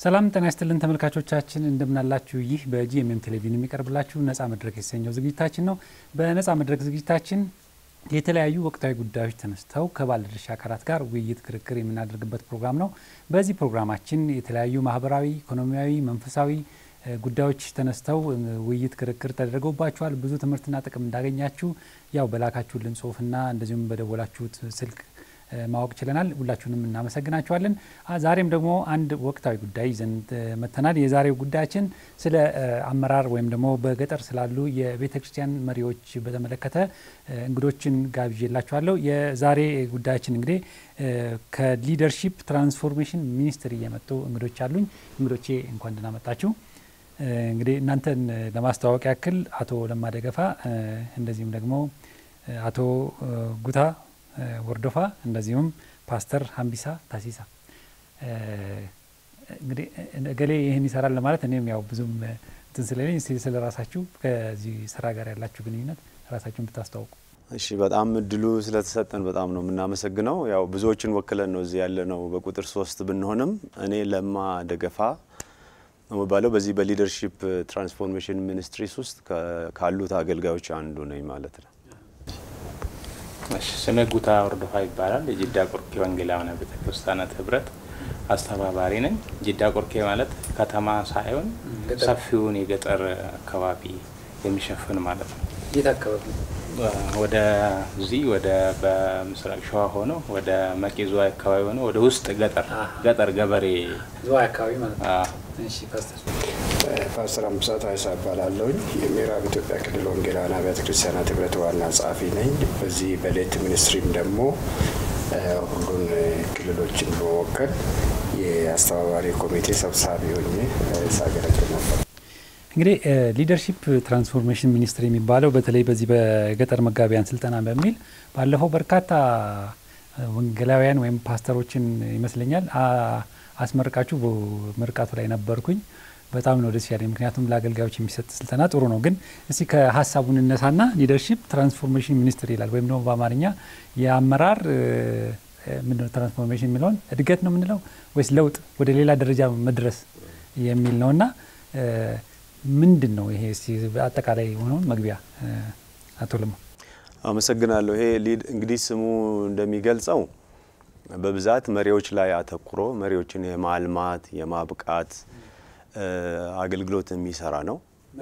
ሰላም ጤና ይስጥልን ተመልካቾቻችን፣ እንደምናላችሁ። ይህ በጂኤምኤም ቴሌቪዥን የሚቀርብላችሁ ነጻ መድረክ የተሰኘው ዝግጅታችን ነው። በነጻ መድረክ ዝግጅታችን የተለያዩ ወቅታዊ ጉዳዮች ተነስተው ከባለድርሻ አካላት ጋር ውይይት፣ ክርክር የምናደርግበት ፕሮግራም ነው። በዚህ ፕሮግራማችን የተለያዩ ማህበራዊ፣ ኢኮኖሚያዊ፣ መንፈሳዊ ጉዳዮች ተነስተው ውይይት፣ ክርክር ተደርገውባቸዋል። ብዙ ትምህርትና ጥቅም እንዳገኛችሁ ያው በላካችሁልን ጽሁፍና እንደዚሁም በደወላችሁት ስልክ ማወቅ ችለናል። ሁላችሁንም እናመሰግናችኋለን። ዛሬም ደግሞ አንድ ወቅታዊ ጉዳይ ይዘን መጥተናል። የዛሬው ጉዳያችን ስለ አመራር ወይም ደግሞ በገጠር ስላሉ የቤተ ክርስቲያን መሪዎች በተመለከተ እንግዶችን ጋብዤላችኋለሁ። የዛሬ ጉዳያችን እንግዲህ ከሊደርሺፕ ትራንስፎርሜሽን ሚኒስትሪ የመጡ እንግዶች አሉኝ። እንግዶቼ እንኳን ደህና መጣችሁ። እንግዲህ እናንተን ለማስተዋወቅ ያክል አቶ ለማ ደገፋ እንደዚሁም ደግሞ አቶ ጉታ ወርዶፋ እንደዚሁም ፓስተር ሀምቢሳ ታሲሳ እንግዲህ እገሌ ይህን ይሰራል ለማለት እኔም ያው ብዙም እንትን ስለሌለኝ ስለ ራሳችሁ ከዚህ ስራ ጋር ያላችሁ ግንኙነት ራሳችሁን ብታስተዋውቁ። እሺ፣ በጣም እድሉ ስለተሰጠን በጣም ነው የምናመሰግነው። ያው ብዙዎችን ወክለን ነው እዚህ ያለ ነው። በቁጥር ሶስት ብንሆንም እኔ ለማ ደገፋ ነው የሚባለው በዚህ በሊደርሺፕ ትራንስፎርሜሽን ሚኒስትሪስ ውስጥ ካሉት አገልጋዮች አንዱ ነኝ ማለት ነው። ስሜ ጉታ ወርዶፋ ይባላል። የጂዳ ቆርኬ ወንጌላውያን ቤተ ክርስቲያናት ህብረት አስተባባሪ ነኝ። ጂዳ ቆርኬ ማለት ከተማ ሳይሆን ሰፊውን የገጠር አካባቢ የሚሸፍን ማለት ነው። የት አካባቢ? ወደ እዚህ ወደ በምስራቅ ሸዋ ሆኖ ወደ መቂ ዝዋይ አካባቢ ሆኖ ወደ ውስጥ ገጠር ገጠር ገበሬ ዝዋይ አካባቢ ማለት ነው። አዎ። እሺ ፓስተር ፓስተር አምሳ ታይሳ እባላለሁኝ የምዕራብ ኢትዮጵያ ክልል ወንጌላውያን አብያተ ክርስቲያናት ህብረት ዋና ጸሐፊ ነኝ። በዚህ በሌት ሚኒስትሪም ደግሞ ሁሉን ክልሎችን በመወከል የአስተባባሪ ኮሚቴ ሰብሳቢ ሆኜ ሳገለግል ነበር። እንግዲህ ሊደርሺፕ ትራንስፎርሜሽን ሚኒስትሪ የሚባለው በተለይ በዚህ በገጠር መጋቢያን ስልጠና በሚል ባለፈው በርካታ ወንጌላውያን ወይም ፓስተሮችን ይመስለኛል አስመርቃችሁ ምርቃቱ ላይ ነበርኩኝ። በጣም ነው ደስ ያለኝ። ምክንያቱም ለአገልጋዮች የሚሰጥ ስልጠና ጥሩ ነው። ግን እስቲ ከሀሳቡን እነሳና ሊደርሺፕ ትራንስፎርሜሽን ሚኒስትር ይላል ወይም ደግሞ በአማርኛ የአመራር ምንድነው ትራንስፎርሜሽን የሚለውን እድገት ነው የምንለው ወይስ ለውጥ ወደ ሌላ ደረጃ መድረስ የሚል ነው እና ምንድን ነው ይሄ? እስቲ አጠቃላይ የሆነውን መግቢያ አቶ ለማ። አመሰግናለሁ። ይሄ እንግዲህ ስሙ እንደሚገልጸው በብዛት መሪዎች ላይ አተኩሮ መሪዎችን የማልማት የማብቃት አገልግሎት የሚሰራ ነው።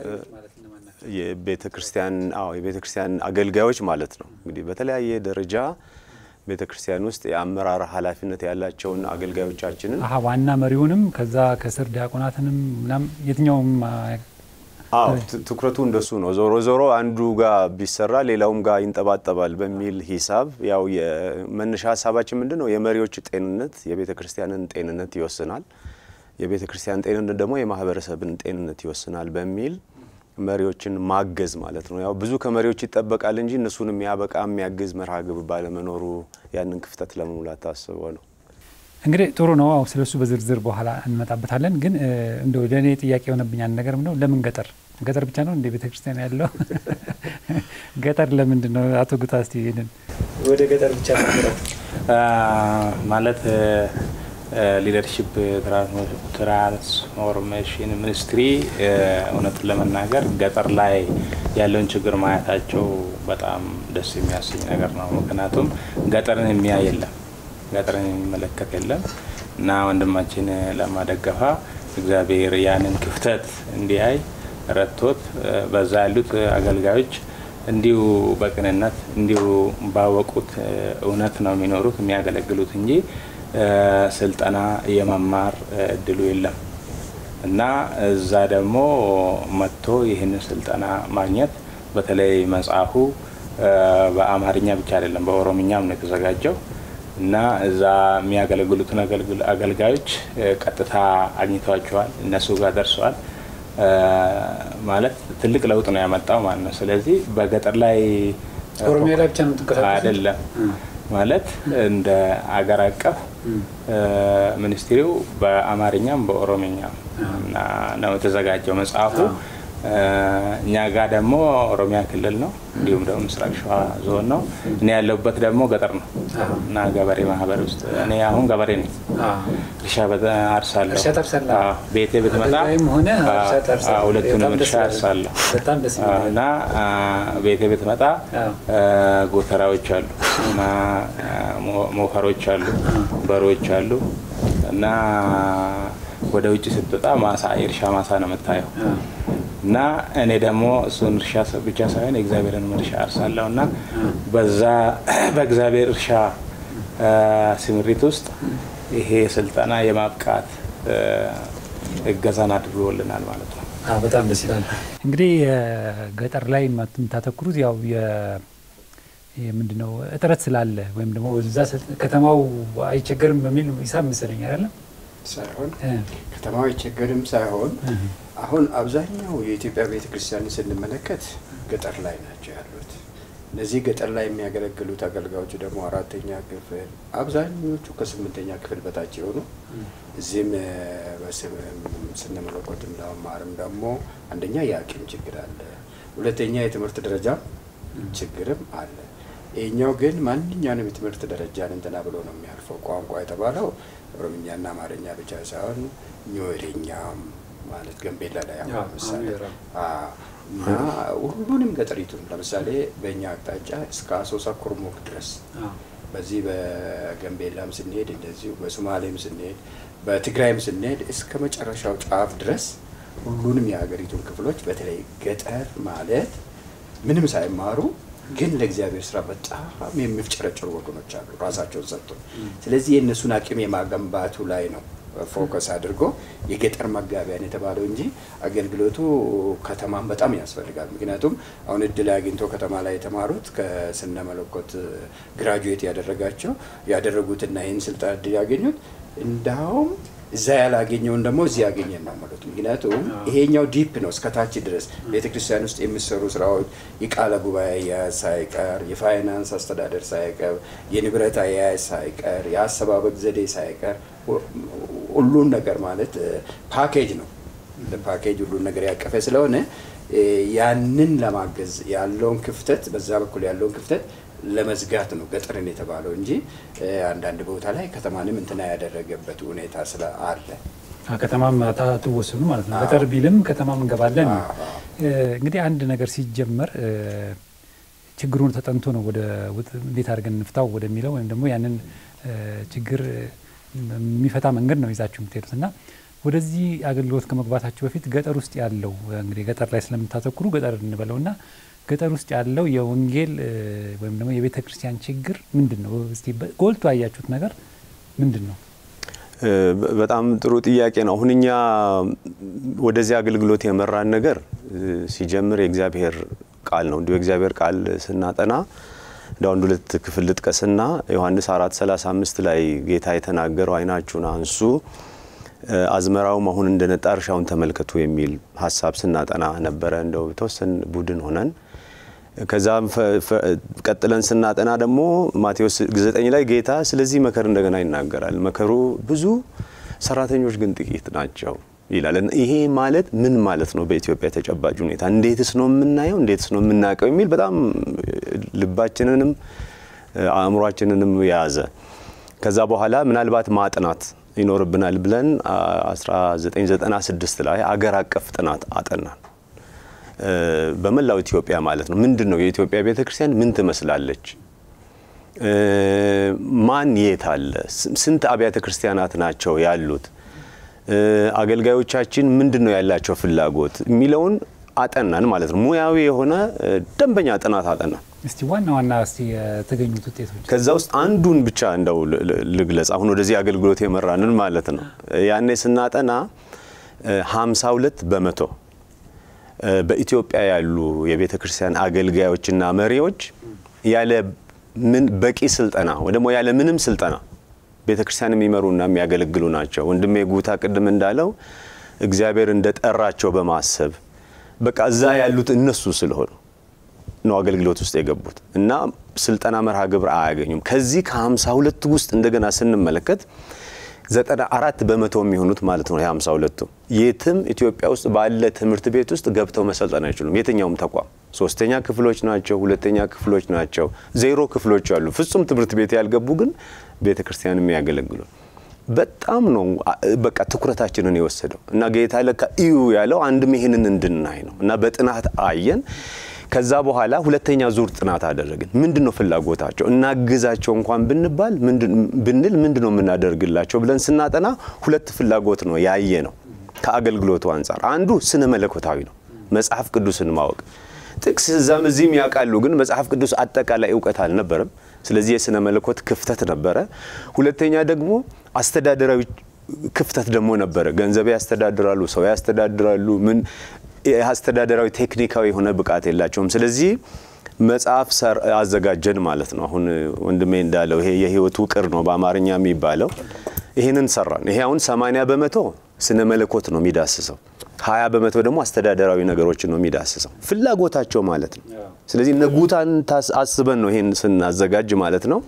የቤተ ክርስቲያን አዎ የቤተ ክርስቲያን አገልጋዮች ማለት ነው። እንግዲህ በተለያየ ደረጃ ቤተ ክርስቲያን ውስጥ የአመራር ኃላፊነት ያላቸውን አገልጋዮቻችንን አሀ ዋና መሪውንም ከዛ ከስር ዲያቆናትንም ምናም የትኛውም አዎ ትኩረቱ እንደሱ ነው። ዞሮ ዞሮ አንዱ ጋር ቢሰራ ሌላውም ጋር ይንጠባጠባል በሚል ሂሳብ ያው የመነሻ ሀሳባችን ምንድን ነው? የመሪዎች ጤንነት የቤተ ክርስቲያንን ጤንነት ይወስናል። የቤተ ክርስቲያን ጤንነት ደግሞ የማህበረሰብን ጤንነት ይወስናል በሚል መሪዎችን ማገዝ ማለት ነው። ያው ብዙ ከመሪዎች ይጠበቃል እንጂ እነሱን የሚያበቃ የሚያግዝ መርሃ ግብር ባለመኖሩ ያንን ክፍተት ለመሙላት ታስቦ ነው። እንግዲህ ጥሩ ነው። አው ስለሱ በዝርዝር በኋላ እንመጣበታለን። ግን እንደው ለእኔ ጥያቄ የሆነብኝ አንድ ነገር ነው። ለምን ገጠር ገጠር ብቻ ነው እንደ ቤተ ክርስቲያን ያለው ገጠር ለምንድን ነው? አቶ ጉታ እስቲ ይሄንን ወደ ገጠር ብቻ ማለት ሊደርሺፕ ትራንስፎርሜሽን ሚኒስትሪ እውነቱን ለመናገር ገጠር ላይ ያለውን ችግር ማየታቸው በጣም ደስ የሚያሰኝ ነገር ነው። ምክንያቱም ገጠርን የሚያይ የለም፣ ገጠርን የሚመለከት የለም እና ወንድማችን ለማደገፋ እግዚአብሔር ያንን ክፍተት እንዲያይ ረድቶት በዛ ያሉት አገልጋዮች እንዲሁ በቅንነት እንዲሁ ባወቁት እውነት ነው የሚኖሩት የሚያገለግሉት እንጂ ስልጠና የመማር እድሉ የለም እና እዛ ደግሞ መጥቶ ይህንን ስልጠና ማግኘት በተለይ መጽሐፉ በአማርኛ ብቻ አይደለም በኦሮምኛም ነው የተዘጋጀው እና እዛ የሚያገለግሉትን አገልጋዮች ቀጥታ አግኝተዋቸዋል፣ እነሱ ጋር ደርሰዋል። ማለት ትልቅ ለውጥ ነው ያመጣው ማለት ነው። ስለዚህ በገጠር ላይ ኦሮሚያ ላይ ብቻ ነው የምትንቀሳቀሱት? አይደለም ማለት እንደ አገር አቀፍ ሚኒስትሪው በአማርኛም በኦሮምኛም ነው የተዘጋጀው መጽሐፉ። እኛ ጋር ደግሞ ኦሮሚያ ክልል ነው፣ እንዲሁም ደግሞ ምስራቅ ሸዋ ዞን ነው። እኔ ያለሁበት ደግሞ ገጠር ነው እና ገበሬ ማህበር ውስጥ እኔ አሁን ገበሬ ነኝ። እርሻ አርሳለሁ። እርሻ ታርሳለህ? አዎ፣ ቤቴ ብትመጣ ላይም ሆነ እርሻ ታርሳለህ? አዎ፣ ሁለቱንም በጣም ደስ እርሻ ይላል። አርሳለሁ በጣም ደስ ይላል። እና አ፣ ቤቴ ብትመጣ አዎ። አ፣ ጎተራዎች አሉ እና አ፣ ሞ- ሞፈሮች አሉ፣ በሮች አሉ እና ወደ ውጭ ስትወጣ ማሳ የእርሻ ማሳ ነው የምታየው። እና እኔ ደግሞ እሱን እርሻ ብቻ ሳይሆን የእግዚአብሔርን እርሻ አርሳለሁ እና በዛ በእግዚአብሔር እርሻ አ፣ ስምሪት ውስጥ ይሄ ስልጠና የማብቃት አ፣ እገዛን አድርጎልናል ማለት ነው። አዎ፣ በጣም ደስ ይላል። እንግዲህ ገጠር ላይ የምታተኩሩት ያው ምንድነው እጥረት ስላለ ወይም ደግሞ እዛ ስል- ከተማው አይቸገርም በሚል ሂሳብ መሰለኝ አይደለም? ሳይሆን እ፣ ከተማው አይቸገርም ሳይሆን አሁን አብዛኛው የኢትዮጵያ ቤተ ክርስቲያንን ስንመለከት ገጠር ላይ ናቸው ያሉት። እነዚህ ገጠር ላይ የሚያገለግሉት አገልጋዮቹ ደግሞ አራተኛ ክፍል አብዛኞቹ ከስምንተኛ ክፍል በታች የሆኑ እዚህም እ፣ በስም- ስነ መለኮትም ለመማርም ደግሞ አንደኛ የአቅም ችግር አለ፣ ሁለተኛ የትምህርት ደረጃ ችግርም አለ። ይህኛው ግን ማንኛውንም የትምህርት ደረጃን እንትና ብሎ ነው የሚያልፈው። ቋንቋ የተባለው ኦሮምኛና አማርኛ ብቻ ሳይሆን ኞሬኛም ማለት ገንቤላ ላይ አሁን አዎ፣ ለምሳሌ አዎ፣ አዎ። እና ሁሉንም ገጠሪቱን ለምሳሌ በእኛ አቅጣጫ እስከ አሶሳ ኩርሙክ ድረስ አዎ፣ በዚህ በገንቤላም ስንሄድ እንደዚሁ በሶማሌም ስንሄድ በትግራይም ስንሄድ እስከ መጨረሻው ጫፍ ድረስ ሁሉንም የሀገሪቱን ክፍሎች በተለይ ገጠር ማለት ምንም ሳይማሩ ግን ለእግዚአብሔር ስራ በጣም የሚፍጨረጨሩ ወገኖች አሉ ራሳቸውን ሰጥቶ። ስለዚህ የእነሱን አቅም የማገንባቱ ላይ ነው ፎከስ አድርጎ የገጠር መጋቢያን የተባለው እንጂ አገልግሎቱ ከተማም በጣም ያስፈልጋል። ምክንያቱም አሁን እድል አግኝቶ ከተማ ላይ የተማሩት ከስነ መለኮት ግራጁዌት ያደረጋቸው ያደረጉትና ይህን ስልጣን እድል ያገኙት እንዳውም እዛ ያላገኘውን ደግሞ እዚህ ያገኘን ነው ማለት። ምክንያቱም ይሄኛው ዲፕ ነው እስከ ታች ድረስ ቤተ ክርስቲያን ውስጥ የሚሰሩ ስራዎች የቃለ ጉባኤ አያያዝ ሳይቀር፣ የፋይናንስ አስተዳደር ሳይቀር፣ የንብረት አያያዝ ሳይቀር፣ የአሰባበቅ ዘዴ ሳይቀር ሁሉን ነገር ማለት ፓኬጅ ነው። ፓኬጅ ሁሉን ነገር ያቀፈ ስለሆነ እ፣ ያንን ለማገዝ ያለውን ክፍተት በዛ በኩል ያለውን ክፍተት ለመዝጋት ነው ገጠርን የተባለው እንጂ እ፣ አንዳንድ ቦታ ላይ ከተማንም እንትና ያደረገበት ሁኔታ ስለ አለ። አዎ፣ ከተማም አትወስኑ ማለት ነው። ገጠር ቢልም ከተማም እንገባለን ነው። አዎ፣ አዎ። እ፣ እንግዲህ አንድ ነገር ሲጀመር እ፣ ችግሩን ተጠንቶ ነው ወደ ውጥ- እንዴት አድርገን እንፍታው ወደሚለው ወይም ደግሞ ያንን እ፣ ችግር የሚፈታ መንገድ ነው ይዛችሁ የምትሄዱት እና ወደዚህ አገልግሎት ከመግባታችሁ በፊት ገጠር ውስጥ ያለው እንግዲህ ገጠር ላይ ስለምታተኩሩ ገጠር እንበለው እና ገጠር ውስጥ ያለው የወንጌል እ፣ ወይም ደግሞ የቤተ ክርስቲያን ችግር ምንድን ነው? እስቲ በ- ጎልቶ ያያችሁት ነገር ምንድን ነው? እ፣ በ- በጣም ጥሩ ጥያቄ ነው። አሁን እኛ ወደዚህ አገልግሎት የመራን ነገር እ፣ ሲጀምር የእግዚአብሔር ቃል ነው። እንዲሁ የእግዚአብሔር ቃል ስናጠና እንደ አንድ ሁለት ክፍል ልጥቀስና ዮሐንስ 4 35 ላይ ጌታ የተናገረው አይናችሁን አንሱ እ፣ አዝመራውም አሁን እንደነጣ እርሻውን ተመልከቱ የሚል ሀሳብ ስናጠና ነበረ። እንደው የተወሰን ቡድን ሆነን ከዛም ፈ- ፈ- ቀጥለን ስናጠና ደግሞ ማቴዎስ 9 ላይ ጌታ ስለዚህ መከር እንደገና ይናገራል። መከሩ ብዙ ሰራተኞች ግን ጥቂት ናቸው ይላል። እና ይሄ ማለት ምን ማለት ነው? በኢትዮጵያ ተጨባጭ ሁኔታ እንዴትስ ነው የምናየው? እንዴትስ ነው የምናውቀው? የሚል በጣም ልባችንንም አእምሯችንንም የያዘ ከዛ በኋላ ምናልባት ማጥናት ይኖርብናል ብለን 1996 ላይ አገር አቀፍ ጥናት አጠናን። በመላው ኢትዮጵያ ማለት ነው። ምንድን ነው የኢትዮጵያ ቤተ ክርስቲያን ምን ትመስላለች? ማን የት አለ? ስንት አብያተ ክርስቲያናት ናቸው ያሉት? አገልጋዮቻችን ምንድን ነው ያላቸው ፍላጎት የሚለውን አጠናን ማለት ነው። ሙያዊ የሆነ ደንበኛ ጥናት አጠናን። እስቲ ዋና ዋና እስቲ የተገኙት ውጤቶች ከዛ ውስጥ አንዱን ብቻ እንደው ልግለጽ። አሁን ወደዚህ አገልግሎት የመራንን ማለት ነው። ያኔ ስናጠና 52 በመቶ በኢትዮጵያ ያሉ የቤተ ክርስቲያን አገልጋዮችና መሪዎች ያለ ምን በቂ ስልጠና ወይ ደግሞ ያለ ምንም ስልጠና ቤተ ክርስቲያን የሚመሩና የሚያገለግሉ ናቸው። ወንድሜ ጉታ ቅድም እንዳለው እግዚአብሔር እንደጠራቸው በማሰብ በቃ እዛ ያሉት እነሱ ስለሆኑ ነው አገልግሎት ውስጥ የገቡት እና ስልጠና መርሃ ግብር አያገኙም። ከዚህ ከ52 ውስጥ እንደገና ስንመለከት ዘጠና አራት በመቶ የሚሆኑት ማለት ነው የሀምሳ ሁለቱ የትም ኢትዮጵያ ውስጥ ባለ ትምህርት ቤት ውስጥ ገብተው መሰልጠን አይችሉም። የትኛውም ተቋም ሶስተኛ ክፍሎች ናቸው፣ ሁለተኛ ክፍሎች ናቸው፣ ዜሮ ክፍሎች አሉ። ፍጹም ትምህርት ቤት ያልገቡ ግን ቤተ ክርስቲያን የሚያገለግሉ በጣም ነው በቃ ትኩረታችንን የወሰደው እና ጌታ ለካ እዩ ያለው አንድም ይህንን እንድናይ ነው እና በጥናት አየን። ከዛ በኋላ ሁለተኛ ዙር ጥናት አደረግን። ምንድን ነው ፍላጎታቸው እናግዛቸው እንኳን ብንባል ብንል ምንድን ነው የምናደርግላቸው ብለን ስናጠና ሁለት ፍላጎት ነው ያየ ነው ከአገልግሎቱ አንጻር። አንዱ ስነ መለኮታዊ ነው፣ መጽሐፍ ቅዱስን ማወቅ ጥቅስ እዛም እዚህም ያውቃሉ፣ ግን መጽሐፍ ቅዱስ አጠቃላይ እውቀት አልነበረም። ስለዚህ የስነ መለኮት ክፍተት ነበረ። ሁለተኛ ደግሞ አስተዳደራዊ ክፍተት ደግሞ ነበረ። ገንዘብ ያስተዳድራሉ፣ ሰው ያስተዳድራሉ፣ ምን አስተዳደራዊ ቴክኒካዊ የሆነ ብቃት የላቸውም። ስለዚህ መጽሐፍ አዘጋጀን ማለት ነው። አሁን ወንድሜ እንዳለው ይሄ የህይወት ውቅር ነው በአማርኛ የሚባለው። ይህንን ሰራን። ይሄ አሁን 80 በመቶ ስነ መለኮት ነው የሚዳስሰው፣ 20 በመቶ ደግሞ አስተዳደራዊ ነገሮችን ነው የሚዳስሰው ፍላጎታቸው ማለት ነው። ስለዚህ ነጉታን አስበን ነው ይሄን ስናዘጋጅ ማለት ነው።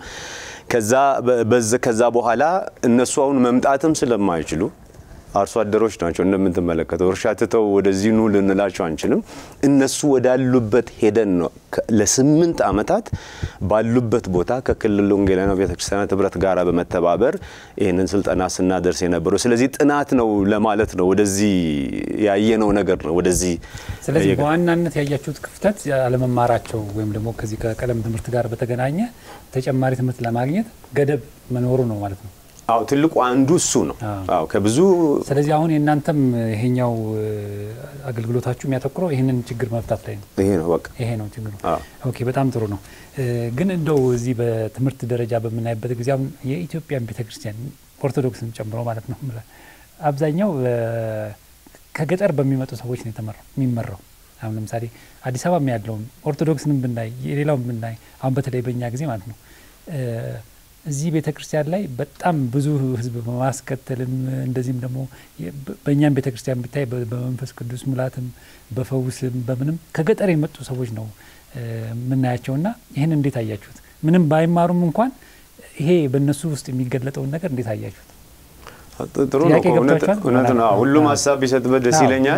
ከዛ በኋላ እነሱ አሁን መምጣትም ስለማይችሉ አርሶ አደሮች ናቸው እንደምትመለከተው። እርሻ ትተው ወደዚህ ኑ ልንላቸው አንችልም። እነሱ ወዳሉበት ሄደን ነው ለስምንት ዓመታት ባሉበት ቦታ ከክልል ወንጌላውያን ቤተክርስቲያናት ህብረት ጋር በመተባበር ይህንን ስልጠና ስናደርስ የነበረው። ስለዚህ ጥናት ነው ለማለት ነው። ወደዚህ ያየነው ነገር ነው ወደዚህ። ስለዚህ በዋናነት ያያችሁት ክፍተት አለመማራቸው ወይም ደግሞ ከዚህ ከቀለም ትምህርት ጋር በተገናኘ ተጨማሪ ትምህርት ለማግኘት ገደብ መኖሩ ነው ማለት ነው። አዎ ትልቁ አንዱ እሱ ነው። አዎ ከብዙ ስለዚህ አሁን የእናንተም ይሄኛው አገልግሎታችሁ የሚያተኩረው ይህንን ችግር መፍታት ላይ ነው። ይሄ ነው በቃ ይሄ ነው ችግሩ። ኦኬ በጣም ጥሩ ነው። ግን እንደው እዚህ በትምህርት ደረጃ በምናይበት ጊዜ አሁን የኢትዮጵያን ቤተክርስቲያን ኦርቶዶክስን ጨምሮ ማለት ነው አብዛኛው ከገጠር በሚመጡ ሰዎች ነው የሚመራው። አሁን ለምሳሌ አዲስ አበባ ያለውን ኦርቶዶክስንም ብናይ የሌላውን ብናይ አሁን በተለይ በእኛ ጊዜ ማለት ነው እዚህ ቤተ ክርስቲያን ላይ በጣም ብዙ ሕዝብ በማስከተልም እንደዚህም ደግሞ በእኛም ቤተ ክርስቲያን ብታይ በመንፈስ ቅዱስ ሙላትም በፈውስም በምንም ከገጠር የመጡ ሰዎች ነው የምናያቸውና ይህን እንዴት አያችሁት? ምንም ባይማሩም እንኳን ይሄ በእነሱ ውስጥ የሚገለጠውን ነገር እንዴት አያችሁት? ጥሩ ነው። እውነት ነው። ሁሉም ሀሳብ ቢሰጥበት ደስ ይለኛል።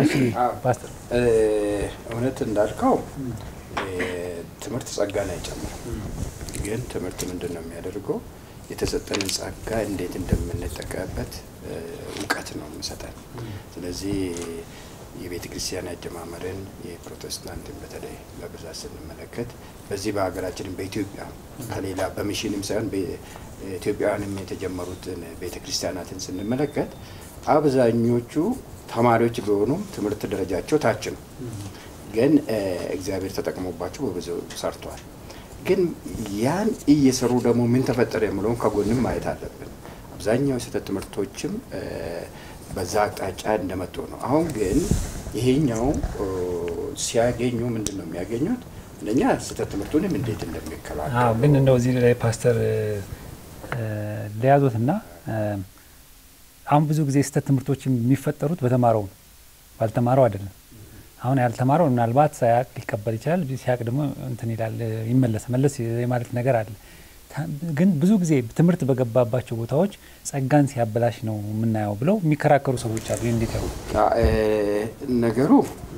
እውነት እንዳልከው ትምህርት ጸጋን አይጨምርም። ግን ትምህርት ምንድን ነው የሚያደርገው? የተሰጠንን ጸጋ እንዴት እንደምንጠቀምበት እውቀት ነው የሚሰጠን። ስለዚህ የቤተ ክርስቲያን አጀማመርን የፕሮቴስታንትን በተለይ በብዛት ስንመለከት በዚህ በሀገራችንም በኢትዮጵያ ከሌላ በሚሽንም ሳይሆን ኢትዮጵያውያንም የተጀመሩትን ቤተ ክርስቲያናትን ስንመለከት አብዛኞቹ ተማሪዎች ቢሆኑም ትምህርት ደረጃቸው ታች ነው። ግን እግዚአብሔር ተጠቅሞባቸው በብዙ ሰርተዋል። ግን ያን እየሰሩ ደግሞ ምን ተፈጠረ የምለውን ከጎንም ማየት አለብን። አብዛኛው የስህተት ትምህርቶችም በዛ አቅጣጫ እንደመጡ ነው። አሁን ግን ይሄኛው ሲያገኙ ምንድን ነው የሚያገኙት? አንደኛ ስህተት ትምህርቱንም እንዴት እንደሚከላከሉ ግን እንደው እዚህ ላይ ፓስተር ለያዙትና አሁን ብዙ ጊዜ ስህተት ትምህርቶች የሚፈጠሩት በተማረው ነው፣ ባልተማረው አይደለም። አሁን ያልተማረው ምናልባት ሳያቅ ሊቀበል ይችላል። ሲያቅ ደግሞ እንትን ይላል ይመለስ መለስ የማለት ነገር አለ። ግን ብዙ ጊዜ ትምህርት በገባባቸው ቦታዎች ጸጋን ሲያበላሽ ነው የምናየው ብለው የሚከራከሩ ሰዎች አሉ። እንዴት ያው ነገሩ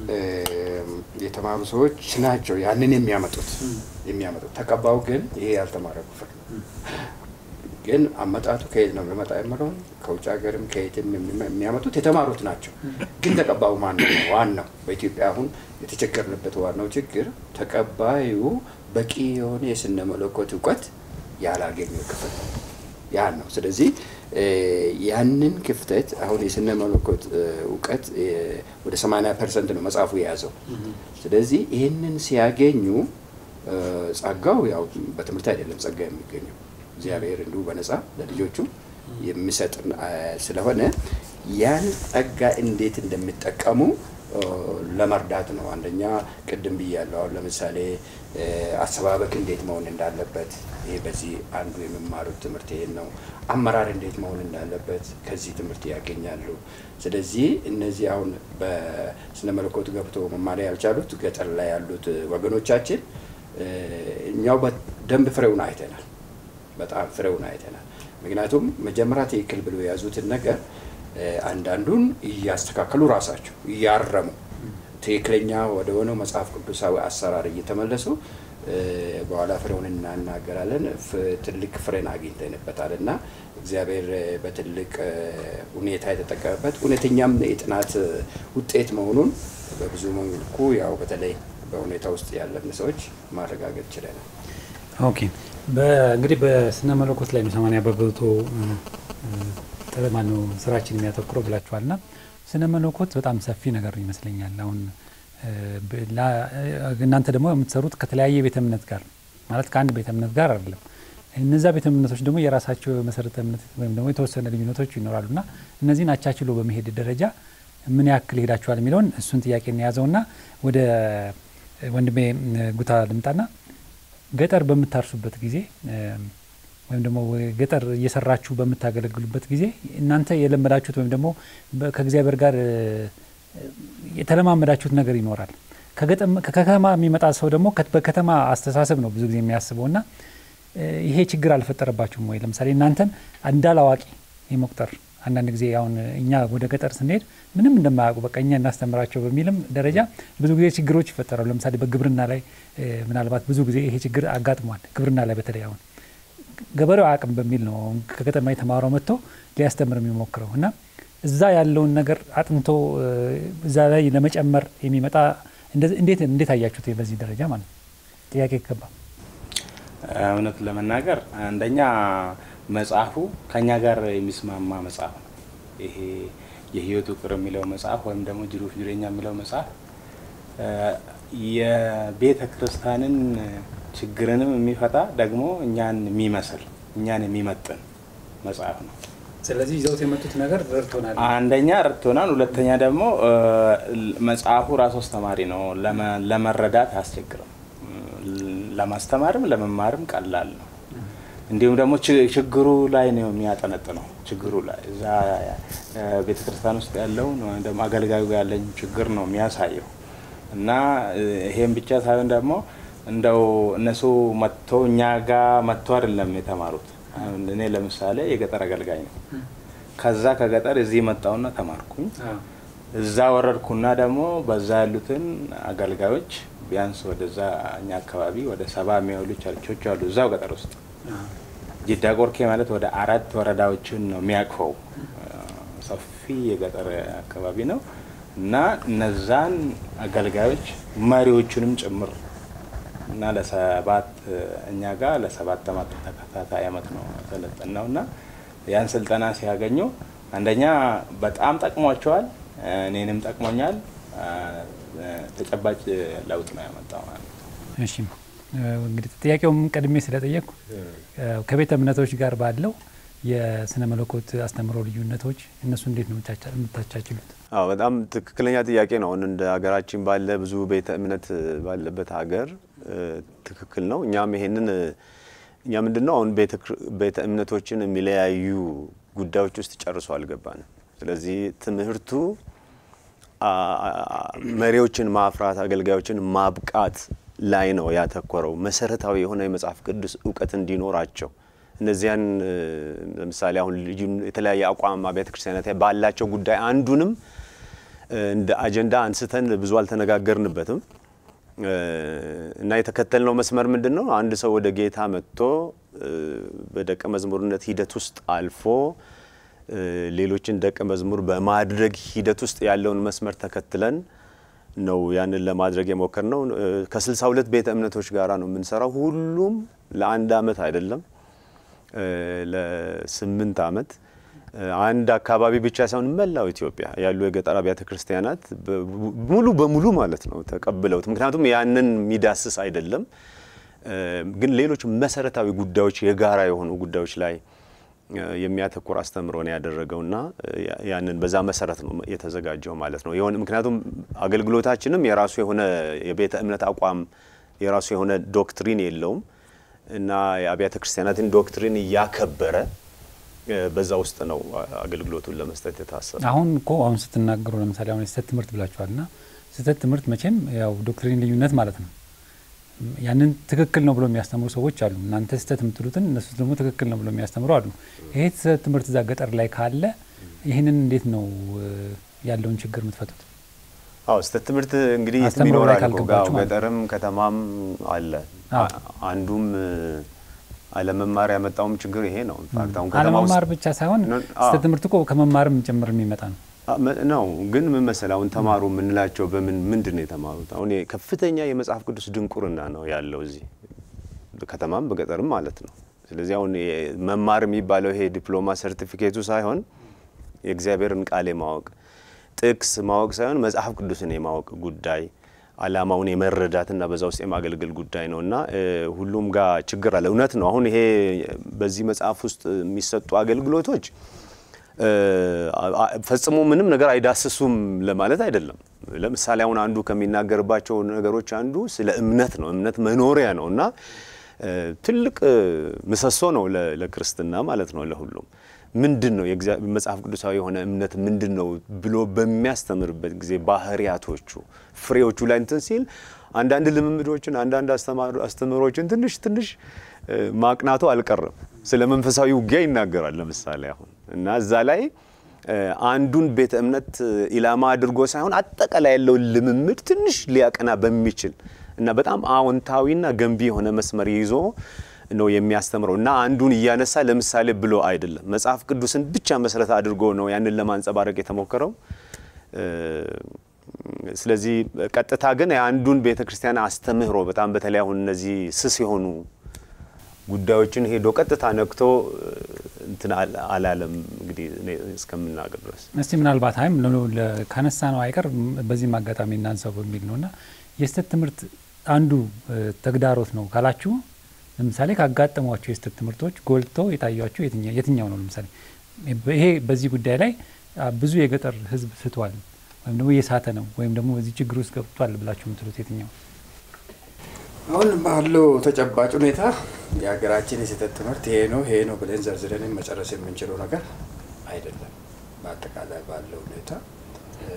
የተማሩ ሰዎች ናቸው ያንን የሚያመጡት የሚያመጡት ተቀባው ግን ይሄ ያልተማረ ክፍል ግን አመጣቱ ከየት ነው የሚመጣ የምለውን ከውጭ ሀገርም ከየትም የሚያመጡት የተማሩት ናቸው። ግን ተቀባዩ ማን ነው? ዋናው በኢትዮጵያ አሁን የተቸገርንበት ዋናው ችግር ተቀባዩ በቂ የሆነ የስነ መለኮት እውቀት ያላገኘው ክፍል ያን ነው። ስለዚህ ያንን ክፍተት አሁን የስነ መለኮት እውቀት ወደ 80 ፐርሰንት ነው መጽሐፉ የያዘው። ስለዚህ ይህንን ሲያገኙ ጸጋው ያው በትምህርት አይደለም ጸጋ የሚገኘው እግዚአብሔር እንዲሁ በነፃ ለልጆቹ የሚሰጥ ስለሆነ ያን ጸጋ እንዴት እንደሚጠቀሙ ለመርዳት ነው። አንደኛ ቅድም ብያለሁ። አሁን ለምሳሌ አሰባበክ እንዴት መሆን እንዳለበት ይሄ በዚህ አንዱ የሚማሩት ትምህርት ይሄን ነው። አመራር እንዴት መሆን እንዳለበት ከዚህ ትምህርት ያገኛሉ። ስለዚህ እነዚህ አሁን በስነ መለኮት ገብቶ መማሪያ ያልቻሉት ገጠር ላይ ያሉት ወገኖቻችን እኛው በደንብ ፍሬውን አይተናል። በጣም ፍሬውን አይተናል። ምክንያቱም መጀመሪያ ትክክል ብሎ የያዙትን ነገር አንዳንዱን እያስተካከሉ ራሳቸው እያረሙ ትክክለኛ ወደ ሆነው መጽሐፍ ቅዱሳዊ አሰራር እየተመለሱ በኋላ ፍሬውን እናናገራለን። ትልቅ ፍሬን አግኝተንበታል እና እግዚአብሔር በትልቅ ሁኔታ የተጠቀመበት እውነተኛም የጥናት ውጤት መሆኑን በብዙ መልኩ ያው በተለይ በሁኔታ ውስጥ ያለን ሰዎች ማረጋገጥ ችለናል። ኦኬ እንግዲህ በስነ መለኮት ላይ ነው ሰማንያ በመቶ ማነው ስራችን የሚያተኩረው ብላችኋል ና ስነ መለኮት በጣም ሰፊ ነገር ይመስለኛል። አሁን እናንተ ደግሞ የምትሰሩት ከተለያየ ቤተ እምነት ጋር ማለት ከአንድ ቤተ እምነት ጋር አይደለም። እነዛ ቤተ እምነቶች ደግሞ የራሳቸው መሰረተ እምነት ወይም ደግሞ የተወሰነ ልዩነቶች ይኖራሉ ና እነዚህን አቻችሎ በመሄድ ደረጃ ምን ያክል ሄዳችኋል የሚለውን እሱን ጥያቄ እንያዘው ና ወደ ወንድሜ ጉታ ልምጣና ገጠር በምታርሱበት ጊዜ ወይም ደግሞ ገጠር እየሰራችሁ በምታገለግሉበት ጊዜ እናንተ የለመዳችሁት ወይም ደግሞ ከእግዚአብሔር ጋር የተለማመዳችሁት ነገር ይኖራል። ከከተማ የሚመጣ ሰው ደግሞ በከተማ አስተሳሰብ ነው ብዙ ጊዜ የሚያስበው እና ይሄ ችግር አልፈጠረባችሁም ወይ? ለምሳሌ እናንተን እንዳላዋቂ የመቁጠር አንዳንድ ጊዜ አሁን እኛ ወደ ገጠር ስንሄድ ምንም እንደማያውቁ በቃ እኛ እናስተምራቸው በሚልም ደረጃ ብዙ ጊዜ ችግሮች ይፈጠራሉ። ለምሳሌ በግብርና ላይ ምናልባት ብዙ ጊዜ ይሄ ችግር አጋጥሟል። ግብርና ላይ በተለይ አሁን ገበሬው አቅም በሚል ነው ከከተማ የተማረው መጥቶ ሊያስተምር የሚሞክረው እና እዛ ያለውን ነገር አጥንቶ እዛ ላይ ለመጨመር የሚመጣ እንዴት እንዴት አያችሁት? በዚህ ደረጃ ማለት ነው ጥያቄ ይገባ እውነት ለመናገር አንደኛ መጽሐፉ ከኛ ጋር የሚስማማ መጽሐፍ ነው። ይሄ የህይወት ውቅር የሚለው መጽሐፍ ወይም ደግሞ ጅሩፍ ጅሬኛ የሚለው መጽሐፍ የቤተ ክርስቲያንን ችግርንም የሚፈታ ደግሞ እኛን የሚመስል እኛን የሚመጥን መጽሐፍ ነው። ስለዚህ ይዘውት የመጡት ነገር ረድቶናል። አንደኛ ረድቶናል፣ ሁለተኛ ደግሞ መጽሐፉ ራሱ አስተማሪ ነው። ለመረዳት አያስቸግርም። ለማስተማርም ለመማርም ቀላል ነው። እንዲሁም ደግሞ ችግሩ ላይ ነው የሚያጠነጥነው። ችግሩ ላይ እዛ ቤተ ክርስቲያን ውስጥ ያለውን ወይም ደግሞ አገልጋዩ ጋር ያለኝ ችግር ነው የሚያሳየው እና ይሄም ብቻ ሳይሆን ደግሞ እንደው እነሱ መጥቶ እኛ ጋር መጥቶ አይደለም የተማሩት። እኔ ለምሳሌ የገጠር አገልጋይ ነው። ከዛ ከገጠር እዚህ መጣውና ተማርኩኝ። እዛ ወረድኩና ደግሞ በዛ ያሉትን አገልጋዮች ቢያንስ ወደዛ እኛ አካባቢ ወደ ሰባ የሚያውሉ ቸርቾች አሉ እዛው ገጠር ውስጥ ጅዳ ቆርኬ ማለት ወደ አራት ወረዳዎችን ነው የሚያቅፈው። ሰፊ የገጠር አካባቢ ነው እና እነዛን አገልጋዮች መሪዎቹንም ጭምር እና ለሰባት እኛ ጋር ለሰባት ዓመት ተከታታይ ዓመት ነው ሰለጠን ነው እና ያን ስልጠና ሲያገኙ አንደኛ በጣም ጠቅሟቸዋል፣ እኔንም ጠቅሞኛል። ተጨባጭ ለውጥ ነው ያመጣው ማለት ነው። እሺ እንግዲህ ጥያቄውም ቀድሜ ስለጠየቅኩ ከቤተ እምነቶች ጋር ባለው የስነ መለኮት አስተምሮ ልዩነቶች እነሱ እንዴት ነው የምታቻችሉት? አዎ በጣም ትክክለኛ ጥያቄ ነው። አሁን እንደ ሀገራችን ባለ ብዙ ቤተ እምነት ባለበት ሀገር ትክክል ነው። እኛም ይሄንን እኛ ምንድን ነው አሁን ቤተ እምነቶችን የሚለያዩ ጉዳዮች ውስጥ ጨርሶ አልገባንም። ስለዚህ ትምህርቱ መሪዎችን ማፍራት፣ አገልጋዮችን ማብቃት ላይ ነው ያተኮረው። መሰረታዊ የሆነ የመጽሐፍ ቅዱስ እውቀት እንዲኖራቸው እነዚያን ለምሳሌ አሁን የተለያየ አቋም አብያተ ክርስቲያናት ባላቸው ጉዳይ አንዱንም እንደ አጀንዳ አንስተን ብዙ አልተነጋገርንበትም እና የተከተልነው መስመር ምንድን ነው? አንድ ሰው ወደ ጌታ መጥቶ በደቀ መዝሙርነት ሂደት ውስጥ አልፎ ሌሎችን ደቀ መዝሙር በማድረግ ሂደት ውስጥ ያለውን መስመር ተከትለን ነው ያንን ለማድረግ የሞከር ነው። ከስልሳ ሁለት ቤተ እምነቶች ጋራ ነው የምንሰራው። ሁሉም ለአንድ አመት አይደለም ለስምንት አመት አንድ አካባቢ ብቻ ሳይሆን መላው ኢትዮጵያ ያሉ የገጠር አብያተ ክርስቲያናት ሙሉ በሙሉ ማለት ነው ተቀብለውት። ምክንያቱም ያንን የሚዳስስ አይደለም፣ ግን ሌሎች መሰረታዊ ጉዳዮች የጋራ የሆኑ ጉዳዮች ላይ የሚያተኩር አስተምሮ ነው ያደረገውና ያንን በዛ መሰረት ነው የተዘጋጀው ማለት ነው። የሆነ ምክንያቱም አገልግሎታችንም የራሱ የሆነ የቤተ እምነት አቋም የራሱ የሆነ ዶክትሪን የለውም እና የአብያተ ክርስቲያናትን ዶክትሪን እያከበረ በዛ ውስጥ ነው አገልግሎቱን ለመስጠት የታሰበ። አሁን እኮ አሁን ስትናገሩ ለምሳሌ አሁን የስህተት ትምህርት ብላችኋል እና ስህተት ትምህርት መቼም ያው ዶክትሪን ልዩነት ማለት ነው። ያንን ትክክል ነው ብሎ የሚያስተምሩ ሰዎች አሉ። እናንተ ስህተት የምትሉትን እነሱ ደግሞ ትክክል ነው ብሎ የሚያስተምሩ አሉ። ይሄ ስህተት ትምህርት እዛ ገጠር ላይ ካለ ይህንን እንዴት ነው ያለውን ችግር የምትፈቱት? አዎ ስህተት ትምህርት እንግዲህ የትም አስተምሮ ላይ ይኖራል እኮ። ካልገባችሁ አዎ፣ ማለት ነው። ገጠርም ከተማም አለ። አዎ። አንዱም አለመማር ያመጣውም ችግር ይሄ ነው። ኢንፋክት አሁን ከተማ ውስጥ አለመማር ብቻ ሳይሆን ኖ- አዎ። ስህተት ትምህርት እኮ ከመማርም ጭምር የሚመጣ ነው። አ- መ- ነው ግን ምን መሰለህ አሁን ተማሩ የምንላቸው በምን ምንድን ነው የተማሩት? አሁን ይሄ ከፍተኛ የመጽሐፍ ቅዱስ ድንቁርና ነው ያለው እዚህ በከተማም በገጠርም ማለት ነው። ስለዚህ አሁን ይሄ መማር የሚባለው ይሄ ዲፕሎማ ሰርቲፊኬቱ ሳይሆን የእግዚአብሔርን ቃል የማወቅ ጥቅስ ማወቅ ሳይሆን መጽሐፍ ቅዱስን የማወቅ ጉዳይ ዓላማውን የመረዳትና በዛ ውስጥ የማገልገል ጉዳይ ነው እና እ፣ ሁሉም ጋር ችግር አለ። እውነት ነው። አሁን ይሄ በዚህ መጽሐፍ ውስጥ የሚሰጡ አገልግሎቶች እ፣ አ- አ- ፈጽሞ ምንም ነገር አይዳስሱም ለማለት አይደለም። ለምሳሌ አሁን አንዱ ከሚናገርባቸው ነገሮች አንዱ ስለ እምነት ነው። እምነት መኖሪያ ነው እና እ፣ ትልቅ እ፣ ምሰሶ ነው ለ- ለክርስትና ማለት ነው ለሁሉም ምንድን ነው የእግዚአ- መጽሐፍ ቅዱሳዊ የሆነ እምነት ምንድን ነው ብሎ በሚያስተምርበት ጊዜ ባህሪያቶቹ ፍሬዎቹ ላይ እንትን ሲል አንዳንድ ልምምዶችን አንዳንድ አስተማሪ- አስተምህሮችን ትንሽ ትንሽ እ፣ ማቅናቱ አልቀረም። ስለ መንፈሳዊ ውጊያ ይናገራል ለምሳሌ አሁን እና እዛ ላይ እ፣ አንዱን ቤተ እምነት እ፣ ኢላማ አድርጎ ሳይሆን አጠቃላይ ያለውን ልምምድ ትንሽ ሊያቀና በሚችል እና በጣም አዎንታዊና ገንቢ የሆነ መስመር ይዞ ነው የሚያስተምረው እና አንዱን እያነሳ ለምሳሌ ብሎ አይደለም። መጽሐፍ ቅዱስን ብቻ መሰረት አድርጎ ነው ያንን ለማንጸባረቅ የተሞከረው። እ፣ ስለዚህ ቀጥታ ግን የአንዱን ቤተ ክርስቲያን አስተምህሮ በጣም በተለይ አሁን እነዚህ ስስ የሆኑ ጉዳዮችን ሄዶ ቀጥታ ነክቶ እ፣ እንትን አል- አላለም። እንግዲህ እኔ እስከምናገር ድረስ እስቲ ምናልባት አይም ካነሳ ነው አይቀር ም- በዚህም አጋጣሚ እናንሳው በሚል ነው እና የስህተት ትምህርት አንዱ እ፣ ተግዳሮት ነው ካላችሁ ለምሳሌ ካጋጠሟቸው የስህተት ትምህርቶች ጎልተው የታያቸው የትኛ- የትኛው ነው? ለምሳሌ ይሄ በዚህ ጉዳይ ላይ አ፣ ብዙ የገጠር ሕዝብ ስቷል ወይም ደግሞ እየሳተ ነው ወይም ደግሞ በዚህ ችግር ውስጥ ገብቷል ብላችሁ የምትሉት የትኛው? አሁን ባለው ተጨባጭ ሁኔታ የሀገራችን የስህተት ትምህርት ይሄ ነው ይሄ ነው ብለን ዘርዝረን መጨረስ የምንችለው ነገር አይደለም። በአጠቃላይ ባለው ሁኔታ እ፣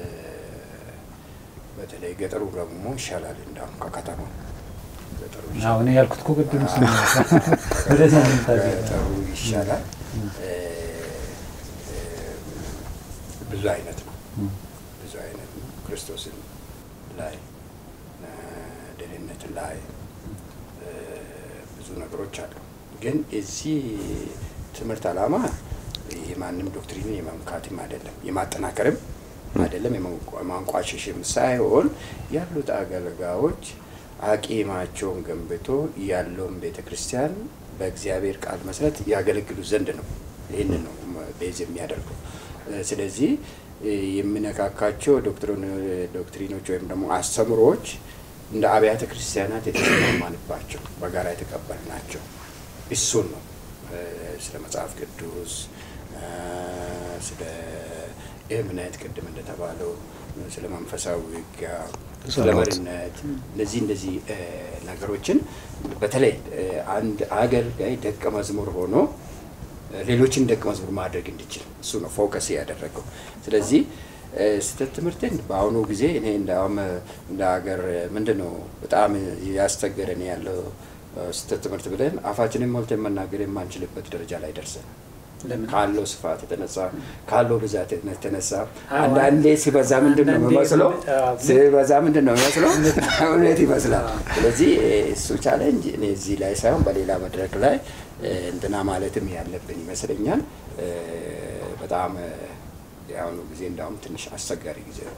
በተለይ ገጠሩ ደግሞ ይሻላል እንዳሁም ከከተማ ገጠሩ ይሻላል። አሁን ያልኩት እኮ ቅድም እሱ ነው። ወደዚህ ነው የምታዘው። ገጠሩ ይሻላል። እ፣ እ፣ ብዙ አይነት ነው ብዙ አይነት ነው። ክርስቶስን ላይ እ፣ ደህንነት ላይ እ፣ ብዙ ነገሮች አሉ። ግን የዚህ ትምህርት ዓላማ የማንም ዶክትሪንን የመምካትም አይደለም የማጠናከርም አይደለም የማንቋ- የማንቋሸሽም ሳይሆን ያሉት አገልጋዮች አቂማቸውን ገንብቶ ያለውን ቤተ ክርስቲያን በእግዚአብሔር ቃል መሰረት ያገለግሉ ዘንድ ነው። ይህንን ነው ቤዝ የሚያደርገው። እ፣ ስለዚህ እ፣ የሚነካካቸው ዶክትሪን- ዶክትሪኖች ወይም ደግሞ አስተምሮዎች እንደ አብያተ ክርስቲያናት የተስማማንባቸው በጋራ የተቀበልናቸው እሱን ነው እ፣ ስለ መጽሐፍ ቅዱስ እ፣ ስለ እምነት ቅድም እንደተባለው ስለ መንፈሳዊ ውጊያ ስለ መሪነት እነዚህ እንደዚህ እ፣ ነገሮችን በተለይ እ፣ አንድ አገልጋይ ደቀ መዝሙር ሆኖ እ፣ ሌሎችን ደቀ መዝሙር ማድረግ እንዲችል እሱ ነው ፎከስ ያደረገው። ስለዚህ እ፣ ስህተት ትምህርትን በአሁኑ ጊዜ እኔ እንዳውም እንደ ሀገር ምንድን ነው በጣም ያስቸገረን ያለው እ፣ ስህተት ትምህርት ብለን አፋችንን ሞልተን መናገር የማንችልበት ደረጃ ላይ ደርሰን ካለው ስፋት የተነሳ ካለው ብዛት የተነሳ አንዳንዴ ሲበዛ ምንድን ነው የሚመስለው? ሲበዛ ምንድን ነው የሚመስለው? እውነት ይመስላል። ስለዚህ እሱ ቻሌንጅ እኔ እዚህ ላይ ሳይሆን በሌላ መድረክ ላይ እንትና ማለትም ያለብን ይመስለኛል። በጣም የአሁኑ ጊዜ እንዳውም ትንሽ አስቸጋሪ ጊዜ ነው።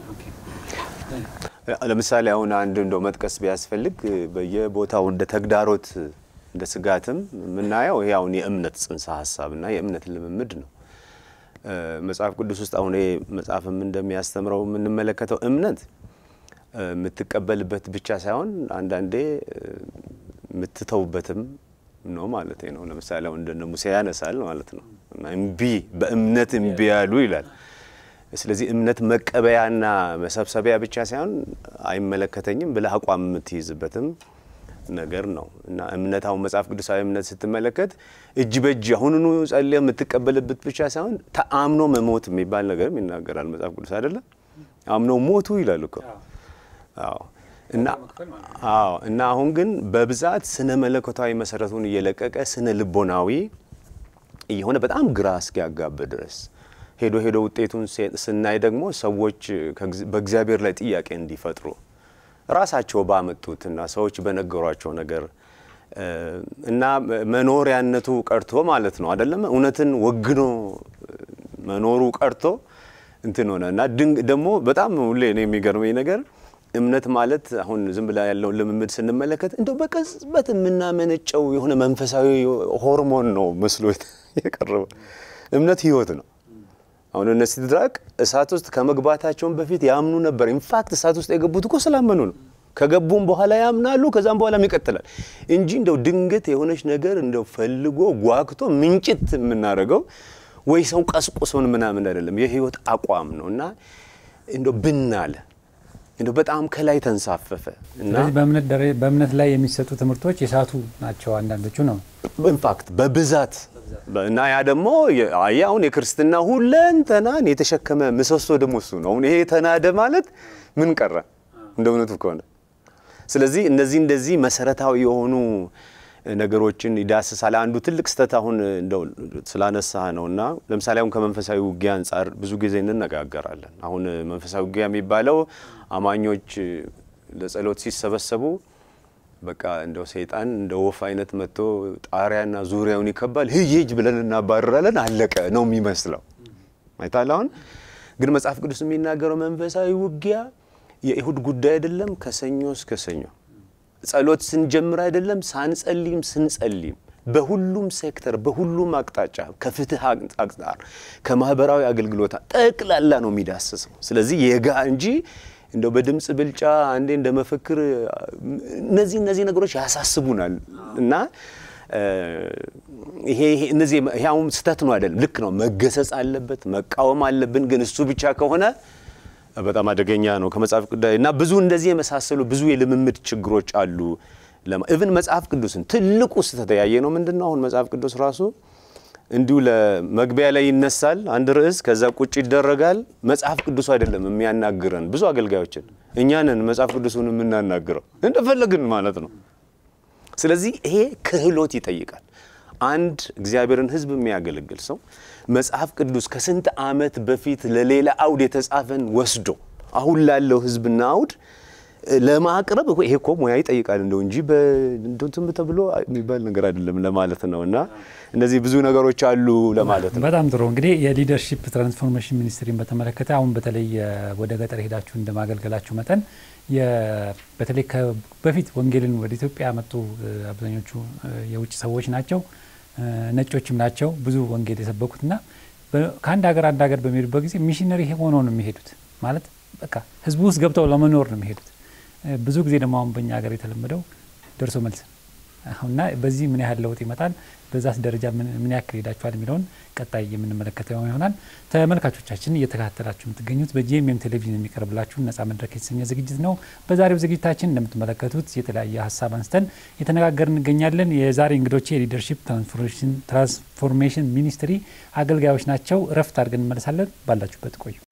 ለምሳሌ አሁን አንድ እንደው መጥቀስ ቢያስፈልግ በየቦታው እንደ ተግዳሮት እንደ ስጋትም የምናየው ይሄ አሁን የእምነት ጽንሰ ሀሳብና የእምነት ልምምድ ነው። መጽሐፍ ቅዱስ ውስጥ አሁን ይሄ መጽሐፍም እንደሚያስተምረው የምንመለከተው እምነት የምትቀበልበት ብቻ ሳይሆን አንዳንዴ የምትተውበትም ነው ማለት ነው። ለምሳሌ አሁን እንደነ ሙሴ ያነሳል ማለት ነው። እምቢ በእምነት እምቢ ያሉ ይላል። ስለዚህ እምነት መቀበያና መሰብሰቢያ ብቻ ሳይሆን አይመለከተኝም ብለህ አቋም የምትይዝበትም ነገር ነው እና እምነት አሁን መጽሐፍ ቅዱሳዊ እምነት ስትመለከት እጅ በእጅ አሁኑኑ ጸልየ የምትቀበልበት ብቻ ሳይሆን ተአምኖ መሞት የሚባል ነገርም ይናገራል መጽሐፍ ቅዱስ አይደለም። አምኖ ሞቱ ይላል እኮ። አዎ እና አዎ እና አሁን ግን በብዛት ስነ መለኮታዊ መሰረቱን እየለቀቀ ስነ ልቦናዊ እየሆነ በጣም ግራ እስኪያጋብ ድረስ ሄዶ ሄዶ ውጤቱን ስናይ ደግሞ ሰዎች በእግዚአብሔር ላይ ጥያቄ እንዲፈጥሩ ራሳቸው ባመጡትና ሰዎች በነገሯቸው ነገር እና መኖሪያነቱ ቀርቶ ማለት ነው አይደለም እውነትን ወግኖ መኖሩ ቀርቶ እንትን ሆነ እና ደግሞ በጣም ሁሌ ነው የሚገርመኝ ነገር እምነት ማለት አሁን ዝም ብላ ያለውን ልምምድ ስንመለከት እንደው በቅጽበት የምናመነጨው የሆነ መንፈሳዊ ሆርሞን ነው መስሎ የቀረበ። እምነት ህይወት ነው። አሁን እነ ሲድራቅ እሳት ውስጥ ከመግባታቸውን በፊት ያምኑ ነበር። ኢንፋክት እሳት ውስጥ የገቡት እኮ ስላመኑ ነው። ከገቡም በኋላ ያምናሉ፣ ከዛም በኋላም ይቀጥላል እንጂ እንደው ድንገት የሆነች ነገር እንደው ፈልጎ ጓግቶ ምንጭት የምናደርገው ወይ ሰው ቀስቁሶን ምናምን አይደለም። የህይወት አቋም ነው እና እንደው ብናለ እንደው በጣም ከላይ ተንሳፈፈ እና ስለዚህ በእምነት ላይ የሚሰጡ ትምህርቶች የሳቱ ናቸው አንዳንዶቹ ነው ኢንፋክት በብዛት እና ያ ደግሞ አያ አሁን የክርስትና ሁለንተናን የተሸከመ ምሰሶ ደግሞ እሱ ነው። አሁን ይሄ ተናደ ማለት ምን ቀረ እንደ እውነቱ ከሆነ ስለዚህ እነዚህ እንደዚህ መሰረታዊ የሆኑ ነገሮችን ይዳስሳል። አንዱ ትልቅ ስህተት አሁን እንደው ስላነሳ ነው እና ለምሳሌ አሁን ከመንፈሳዊ ውጊያ አንጻር ብዙ ጊዜ እንነጋገራለን። አሁን መንፈሳዊ ውጊያ የሚባለው አማኞች ለጸሎት ሲሰበሰቡ በቃ እንደው ሰይጣን እንደ ወፍ አይነት መጥቶ ጣሪያና ዙሪያውን ይከባል። ሂጅ ሂጅ ብለን እናባረራለን። አለቀ ነው የሚመስለው። አይታል አሁን ግን መጽሐፍ ቅዱስ የሚናገረው መንፈሳዊ ውጊያ የይሁድ ጉዳይ አይደለም። ከሰኞ እስከ ሰኞ ጸሎት ስንጀምር አይደለም፣ ሳንጸልይም ስንጸልይም በሁሉም ሴክተር በሁሉም አቅጣጫ ከፍትህ አንጻር ከማህበራዊ አገልግሎት ጠቅላላ ነው የሚዳስሰው። ስለዚህ የጋ እንጂ እንደው በድምፅ ብልጫ አንዴ እንደ መፈክር እነዚህ እነዚህ ነገሮች ያሳስቡናል እና ይሄ እነዚህ ይሄ አሁን ስህተት ነው አይደለም፣ ልክ ነው፣ መገሰጽ አለበት፣ መቃወም አለብን። ግን እሱ ብቻ ከሆነ በጣም አደገኛ ነው ከመጽሐፍ ቅዱስ እና ብዙ እንደዚህ የመሳሰሉ ብዙ የልምምድ ችግሮች አሉ። ኢቭን መጽሐፍ ቅዱስን ትልቁ ስህተት ያየ ነው ምንድን ነው? አሁን መጽሐፍ ቅዱስ ራሱ እንዲሁ ለመግቢያ ላይ ይነሳል አንድ ርዕስ፣ ከዛ ቁጭ ይደረጋል። መጽሐፍ ቅዱሱ አይደለም የሚያናግረን ብዙ አገልጋዮችን፣ እኛንን መጽሐፍ ቅዱሱን የምናናግረው እንደፈለግን ማለት ነው። ስለዚህ ይሄ ክህሎት ይጠይቃል። አንድ እግዚአብሔርን ሕዝብ የሚያገለግል ሰው መጽሐፍ ቅዱስ ከስንት ዓመት በፊት ለሌላ አውድ የተጻፈን ወስዶ አሁን ላለው ሕዝብና አውድ ለማቅረብ ይሄ እኮ ሙያ ይጠይቃል እንደው እንጂ በእንትን ተብሎ የሚባል ነገር አይደለም ለማለት ነው። እና እነዚህ ብዙ ነገሮች አሉ ለማለት ነው። በጣም ጥሩ እንግዲህ የሊደርሺፕ ትራንስፎርሜሽን ሚኒስትሪን በተመለከተ አሁን በተለይ ወደ ገጠር ሄዳችሁ እንደማገልገላችሁ መጠን በተለይ በፊት ወንጌልን ወደ ኢትዮጵያ ያመጡ አብዛኞቹ የውጭ ሰዎች ናቸው፣ ነጮችም ናቸው ብዙ ወንጌል የሰበኩትና ከአንድ ሀገር አንድ ሀገር በሚሄዱበት ጊዜ ሚሽነሪ ሆኖ ነው የሚሄዱት። ማለት በቃ ህዝቡ ውስጥ ገብተው ለመኖር ነው የሚሄዱት። ብዙ ጊዜ ደግሞ አሁን በእኛ ሀገር የተለመደው ደርሶ መልስ እና በዚህ ምን ያህል ለውጥ ይመጣል፣ በዛስ ደረጃ ምን ያክል ሄዳችኋል የሚለውን ቀጣይ የምንመለከተው ይሆናል። ተመልካቾቻችን እየተከታተላችሁ የምትገኙት በጂኤምኤም ቴሌቪዥን የሚቀርብላችሁ ነጻ መድረክ የተሰኘ ዝግጅት ነው። በዛሬው ዝግጅታችን እንደምትመለከቱት የተለያየ ሀሳብ አንስተን የተነጋገር እንገኛለን። የዛሬ እንግዶቼ የሊደርሺፕ ትራንስፎርሜሽን ሚኒስትሪ አገልጋዮች ናቸው። እረፍት አድርገን እንመለሳለን። ባላችሁበት ቆዩ።